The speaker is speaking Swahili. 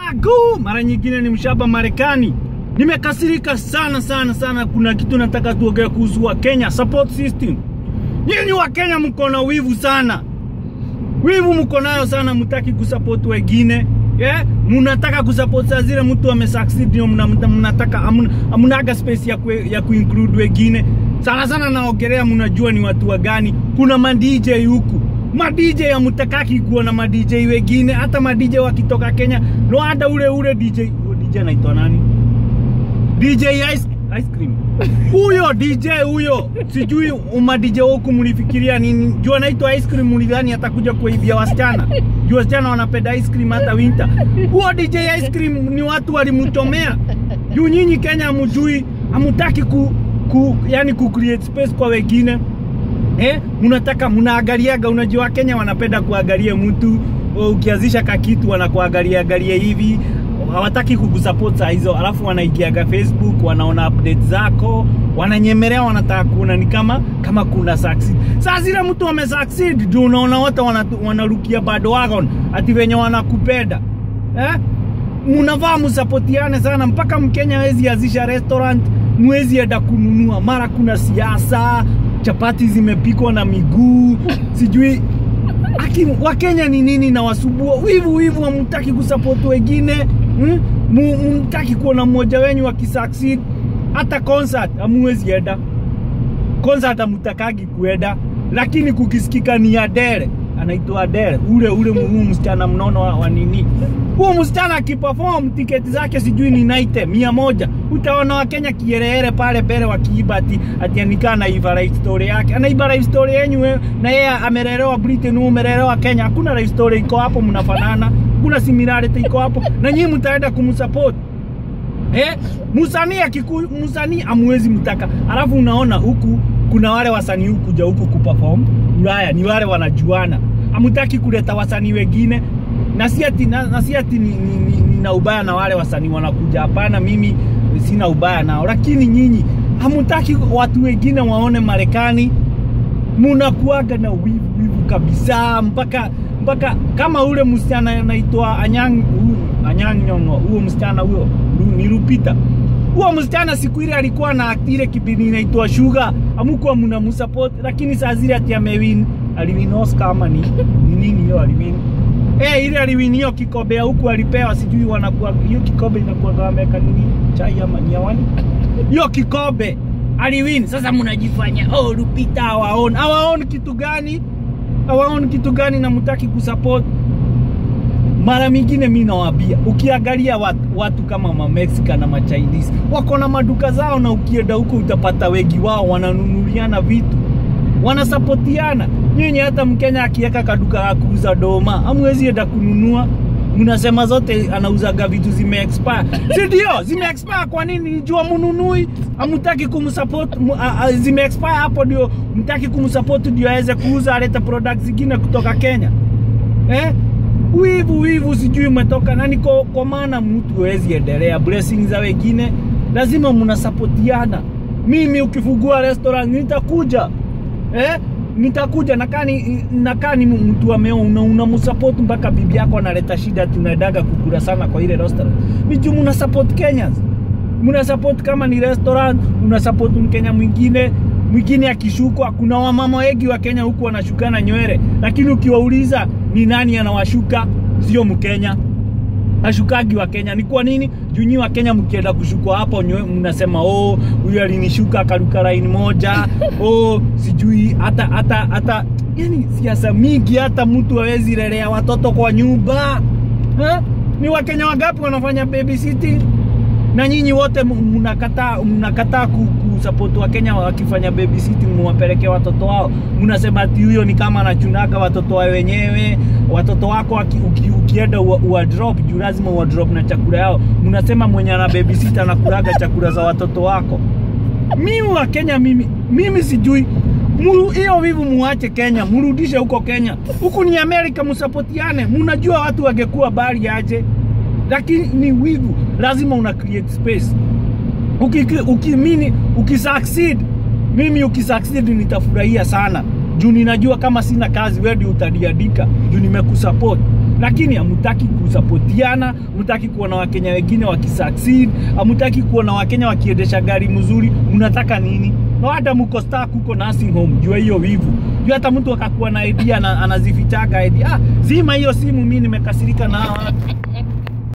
Agu, mara nyingine ni mshaba Marekani. Nimekasirika sana sana sana. Kuna kitu nataka tuongee kuhusu wa Kenya support system. Nyinyi wa Kenya mko na wivu sana, wivu mko nayo sana, mtaki kusupport wengine yeah? Mnataka kusupport saa zile mtu amesucceed, ndio mna- mna- mnataka hamna- hamnaga space ya, ku, ya kuinclude wengine. Sana sana naongelea, mnajua ni watu wa gani. Kuna ma DJ huku ma DJ hamtakaki kuona ma DJ wengine, hata ma DJ wakitoka Kenya no, hata ule ule DJ huyo DJ anaitwa nani? DJ Ice, ice cream huyo DJ huyo, sijui uma DJ huku mlifikiria nini? Juu anaitwa ice cream, mlidhani atakuja kuibia wasichana? Juu wasichana wanapenda ice cream hata winter. Huo DJ ice cream ni watu walimchomea. Juu nyinyi Kenya hamjui, hamutaki ku, ku yani ku create space kwa wengine eh, mnataka mnaangaliaga. Unajua Kenya wanapenda kuangalia mtu ukianzisha kakitu wanakuangalia angalia hivi, hawataki kukusupport saa hizo, alafu wanaingiaga Facebook, wanaona update zako, wananyemelea, wanataka kuona ni kama kama kuna succeed. Saa zile mtu ame succeed, ndio unaona wote wanatu- wanarukia bado wagon ati venye wanakupenda eh? Munavaa musapotiane sana, mpaka Mkenya hawezi anzisha restaurant, mwezi enda kununua, mara kuna siasa, chapati zimepikwa na miguu, sijui Aki, Wakenya ni nini na wasubua wivu wivu, hamtaki kusupport wengine hmm? Mu- Mtaki kuona mmoja wenyu akisucceed. Hata concert hamuwezi enda concert, hamtakagi kuenda, lakini kukisikika ni Adele, anaitwa Adele, ule ule huu msichana mnono wa, wa nini huo msichana akiperform tiketi zake sijui ni naite mia moja. Utaona Wakenya kiherehere pale mbele wakiiba ati, ati anikaa anaiba life story yake, anaiba life story yenyu we- na yeye amelelewa Britain, wewe umelelewa Kenya. Hakuna life story iko hapo, mnafanana, kuna similarity iko hapo, na nyinyi mtaenda kumsupport Eh, msanii akiku msanii amwezi mtaka. Alafu unaona huku kuna wale wasanii huku kuja huku kuperform Ulaya, ni wale wanajuana. Hamtaki kuleta wasanii wengine na si ati na, na si ati ni, ni, ni, nina ubaya na wale wasanii wanakuja. Hapana, mimi sina ubaya nao, lakini nyinyi hamtaki watu wengine waone Marekani munakuaga na wivu wivu kabisa, mpaka mpaka kama ule msichana anaitwa Anyang huyu- Anyang Nyong'o, huo msichana huyo Lu- ni Lupita. Huo msichana siku ile alikuwa na ile kipindi inaitwa Sugar, amukuwa mna msupport, lakini saa zile ati amewin, aliwin Oscar ama ni ni nini hiyo aliwin Eh, ile aliwin hiyo kikombe ya huku alipewa, sijui wanakuwa hiyo kikombe inakuwa wameweka nini chai ama ni awani hiyo kikombe aliwin. Sasa mnajifanya oh, Lupita hawaoni. Hawaoni kitu gani? Hawaoni kitu gani na mtaki kusupport? Mara mingine mi nawaambia, ukiangalia watu, watu kama ma Mexican na ma Chinese wako na maduka zao, na ukienda huko utapata wengi wao wananunuliana vitu, wanasapotiana. Nyinyi hata Mkenya akiweka kaduka ya kuuza doma, hamwezi enda kununua mnasema zote anauzaga vitu zime expire, si ndio? Zime expire. Kwa nini? Jua mnunui, hamtaki kumsupport. mu- a- a- Zime expire hapo, ndio mtaki kumsupport, ndio aweze kuuza, alete products zingine kutoka Kenya eh? Wivu wivu, sijui umetoka nani, kwa, kwa maana mtu hawezi endelea. Blessings za wengine lazima mnasapotiana. Mimi ukifungua restaurant nitakuja eh? nitakuja nakaa ni nakaa ni mtu ameo una, una msupport mpaka bibi yako analeta shida, tunaendaga kukula sana kwa ile restaurant. Ni juu mna support Kenyans, mna support kama ni restaurant, una support Mkenya mwingine mwingine akishukwa. Kuna wamama wengi wa Kenya huku wanashukana nywele, lakini ukiwauliza ni nani anawashuka, sio Mkenya ashukagi wa Kenya. Ni kwa nini? Juu nyi wa Kenya mkienda kushukwa hapo nywe, mnasema oh, huyu alinishuka akaruka line moja oh, sijui hata hata hata, yani siasa mingi, hata mtu hawezi lelea watoto kwa nyumba ha? Ni Wakenya wangapi wanafanya babysitting? na nyinyi wote m- mnakataa mnakataa ku, kusupport wa Kenya wakifanya babysitting, muwapeleke watoto wao. Mnasema ati huyo ni kama anachunaga watoto wa wenyewe. Watoto wako waki, uki, ukienda uwa, uwa drop juu lazima uwa drop na chakula yao. Mnasema mwenye ana babysitter anakulaga chakula za watoto wako. Mimi wa Kenya, mimi mimi sijui Muru- hiyo vivu muache Kenya, mrudishe huko Kenya. Huku ni Amerika, msapotiane. Mnajua watu wangekuwa bali aje lakini ni wivu, lazima una create space. Uki, uki, mini, ukisucceed, mimi ukisucceed nitafurahia sana juu ninajua kama sina kazi, wewe ndio utaniandika juu nimekusupport. lakini hamutaki kusapotiana, hamutaki kuona wakenya wengine wakisucceed, hamutaki kuona wakenya wakiendesha gari mzuri. Mnataka nini? Na hata mko stuck huko nursing home, jua hiyo wivu. Jua hata mtu akakuwa na idea na anazifichaga idea. Ah, zima hiyo simu, mimi nimekasirika na hawa watu.